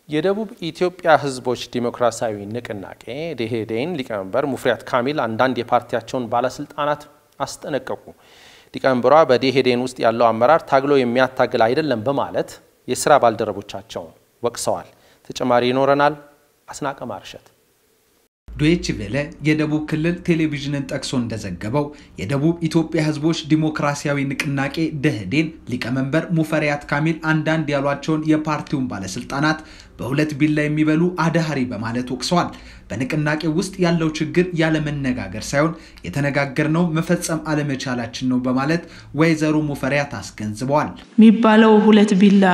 የደቡብ ኢትዮጵያ ሕዝቦች ዲሞክራሲያዊ ንቅናቄ ደኢህዴን ሊቀመንበር ሙፈሪያት ካሚል አንዳንድ የፓርቲያቸውን ባለስልጣናት አስጠነቀቁ። ሊቀመንበሯ በደኢህዴን ውስጥ ያለው አመራር ታግሎ የሚያታግል አይደለም በማለት የስራ ባልደረቦቻቸውን ወቅሰዋል። ተጨማሪ ይኖረናል። አስናቀ ማርሸት ዶይቼ ቬለ የደቡብ ክልል ቴሌቪዥንን ጠቅሶ እንደዘገበው የደቡብ ኢትዮጵያ ህዝቦች ዲሞክራሲያዊ ንቅናቄ ደኢህዴን ሊቀመንበር ሙፈሪያት ካሚል አንዳንድ ያሏቸውን የፓርቲውን ባለስልጣናት በሁለት ቢላ የሚበሉ አድሃሪ በማለት ወቅሰዋል። በንቅናቄ ውስጥ ያለው ችግር ያለመነጋገር ሳይሆን የተነጋገርነው መፈጸም አለመቻላችን ነው በማለት ወይዘሮ ሙፈሪያት አስገንዝበዋል። የሚባለው ሁለት ቢላ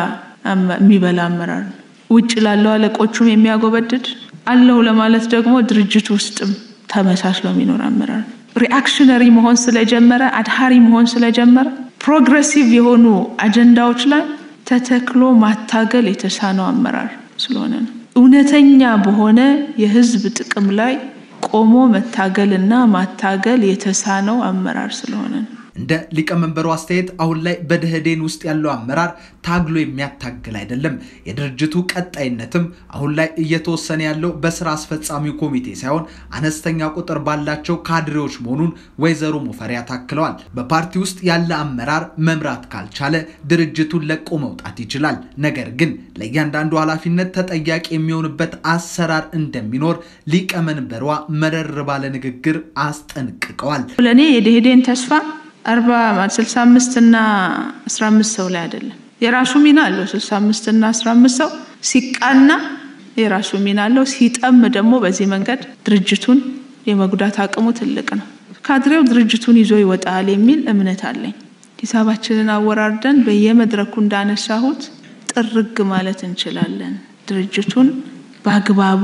የሚበላ አመራር ነው። ውጭ ላለው አለቆቹም የሚያጎበድድ አለሁ ለማለት ደግሞ ድርጅት ውስጥም ተመሳስሎ የሚኖር አመራር ሪአክሽነሪ መሆን ስለጀመረ አድሃሪ መሆን ስለጀመረ ፕሮግረሲቭ የሆኑ አጀንዳዎች ላይ ተተክሎ ማታገል የተሳነው አመራር ስለሆነ ነው። እውነተኛ በሆነ የህዝብ ጥቅም ላይ ቆሞ መታገል እና ማታገል የተሳነው አመራር ስለሆነ ነው። እንደ ሊቀመንበሩ አስተያየት አሁን ላይ በደኢህዴን ውስጥ ያለው አመራር ታግሎ የሚያታግል አይደለም። የድርጅቱ ቀጣይነትም አሁን ላይ እየተወሰነ ያለው በስራ አስፈጻሚው ኮሚቴ ሳይሆን አነስተኛ ቁጥር ባላቸው ካድሬዎች መሆኑን ወይዘሮ ሙፈሪያት ታክለዋል። በፓርቲ ውስጥ ያለ አመራር መምራት ካልቻለ ድርጅቱን ለቆ መውጣት ይችላል። ነገር ግን ለእያንዳንዱ ኃላፊነት ተጠያቂ የሚሆንበት አሰራር እንደሚኖር ሊቀመንበሯ መረር ባለ ንግግር አስጠንቅቀዋል። ለእኔ የደኢህዴን ተስፋ አርባ ስልሳ አምስት እና አስራ አምስት ሰው ላይ አይደለም። የራሱ ሚና አለው። ስልሳ አምስት እና አስራ አምስት ሰው ሲቃና የራሱ ሚና አለው። ሲጠም ደግሞ በዚህ መንገድ ድርጅቱን የመጉዳት አቅሙ ትልቅ ነው። ካድሬው ድርጅቱን ይዞ ይወጣል የሚል እምነት አለኝ። ሂሳባችንን አወራርደን በየመድረኩ እንዳነሳሁት ጥርግ ማለት እንችላለን። ድርጅቱን በአግባቡ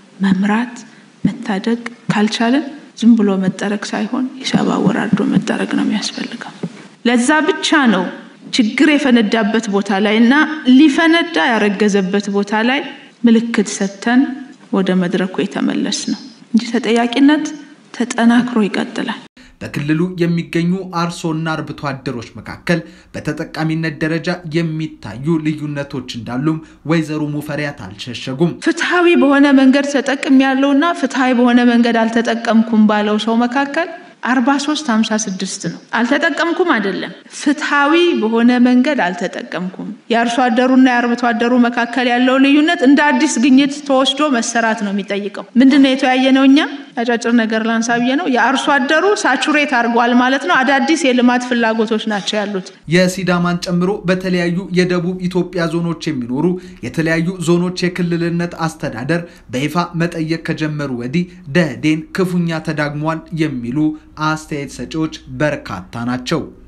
መምራት መታደግ ካልቻለን ዝም ብሎ መጠረግ ሳይሆን ሂሳብ አወራርዶ መጠረግ ነው የሚያስፈልገው። ለዛ ብቻ ነው ችግር የፈነዳበት ቦታ ላይ እና ሊፈነዳ ያረገዘበት ቦታ ላይ ምልክት ሰጥተን ወደ መድረኩ የተመለስ ነው እንጂ ተጠያቂነት ተጠናክሮ ይቀጥላል። በክልሉ የሚገኙ አርሶና አርብቶ አደሮች መካከል በተጠቃሚነት ደረጃ የሚታዩ ልዩነቶች እንዳሉም ወይዘሮ ሙፈሪያት አልሸሸጉም። ፍትሐዊ በሆነ መንገድ ተጠቅም ያለውና ፍትሐዊ በሆነ መንገድ አልተጠቀምኩም ባለው ሰው መካከል 43 56 ነው። አልተጠቀምኩም አይደለም፣ ፍትሐዊ በሆነ መንገድ አልተጠቀምኩም። የአርሶ አደሩና የአርብቶ አደሩ መካከል ያለው ልዩነት እንደ አዲስ ግኝት ተወስዶ መሰራት ነው የሚጠይቀው። ምንድን ነው የተወያየ ነው? እኛ አጫጭር ነገር ላንሳ ብዬ ነው። የአርሶ አደሩ ሳቹሬት አድርጓል ማለት ነው። አዳዲስ የልማት ፍላጎቶች ናቸው ያሉት። የሲዳማን ጨምሮ በተለያዩ የደቡብ ኢትዮጵያ ዞኖች የሚኖሩ የተለያዩ ዞኖች የክልልነት አስተዳደር በይፋ መጠየቅ ከጀመሩ ወዲህ ደኢህዴን ክፉኛ ተዳግሟል የሚሉ አስተያየት ሰጪዎች በርካታ ናቸው።